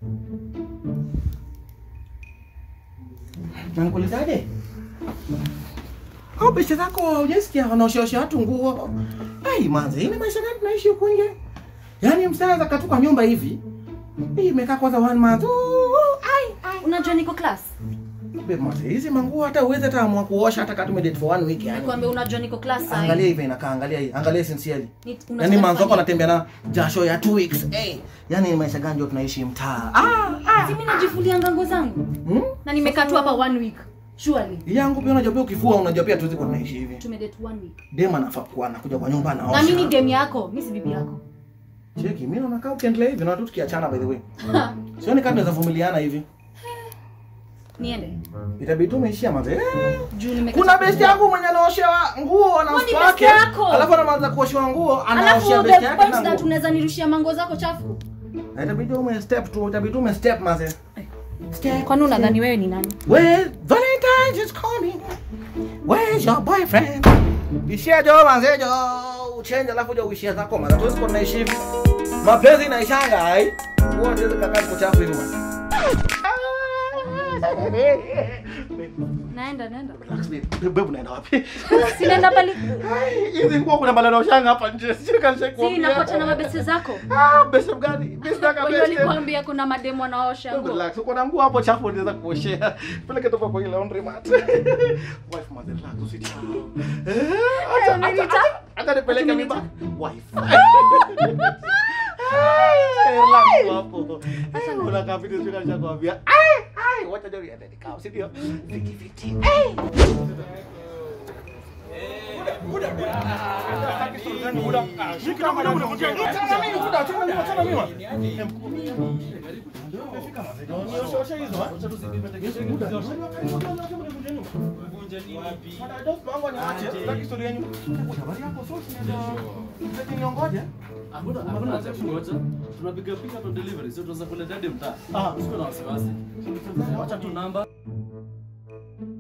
Na nikuulizaje? Au pesa zako hujasikia wanaoshaosha watu nguo? Ai manze, hii ni maisha gani tunaishi huku nje? Yaani msaza katuka nyumba hivi. Hii imekaa kwanza one month. Ooh, ai ai. Unajua niko class? Babe manze, hizi manguo hata uweze hata amua kuosha hata kama tumedate for one week yani. Nikwambia unajua niko class sasa. Angalia hivi inakaa, angalia hii, angalia sincerely. Ni- Yaani unataka manzo wako nifanye- anatembea na jasho ya two weeks. Hey, yaani ni maisha gani ndio tunaishi mtaa? Ah, Si mimi najifulia ngango zangu. hmm? Na nimekaa tu hapa one week. Surely. Yangu pia unajua pia ukifua unajua pia tuwezi kuwa tunaishi hivi. Tumedate one week. Dem anafaa kuwa anakuja kwa nyumba anaosha. Na mimi ni dem yako, mimi si bibi yako. Cheki, mimi naona kama ukiendelea hivi na tu tukiachana by the way. Sioni kama tunaweza vumiliana hivi. Niende. Itabidi tu umeishia maze. Juu nimekaa. Kuna best yangu mwenye anaoshewa nguo na Kwani mtu best wake. yako? Alafu anaanza kuoshewa nguo, Alafu anaoshia the best yake point na that nguo. unaweza nirushia mango zako chafu. Na Itabidi ume step tu, itabidi ume step maze. Step. Kwani unadhani wewe ni nani? Well, Valentine's is coming. Where's your boyfriend? Ishia jo manze jo. Uchenje alafu jo uishia zako maze. Tuwezi kuwa tunaishi hivi. Mapenzi inaishanga ai. Huwa tuwezi kakaa kuchafu hivi maze. Naenda, naenda. Relax babe. Babe, babe unaenda wapi? Si naenda pali. Ai, Hizi nguo kuna maneno shanga hapa nje. Sio kanisa Si napata na mabese zako. Ah, best gani? Best daka Wenye best. walikwambia kuna mademu wanaosha Babe, nguo. Relax. Uko na nguo hapo chafu unaweza kuoshea. Peleke tu kwa ile laundry mat. Wife mother relax usiti. Eh, acha Umenita? acha. Acha nipeleke Umenita? mimba. Wife. Ai, relax tu hapo. Sasa kuna kabidi sio kanisha kuambia. Ai, ai, wacha ndio iende nikao, si ndio? Viki viti. Ai. tunapiga picha tu delivery sio tunaweza kuletea hadi mtaa usiwe na wasiwasi wacha tu namba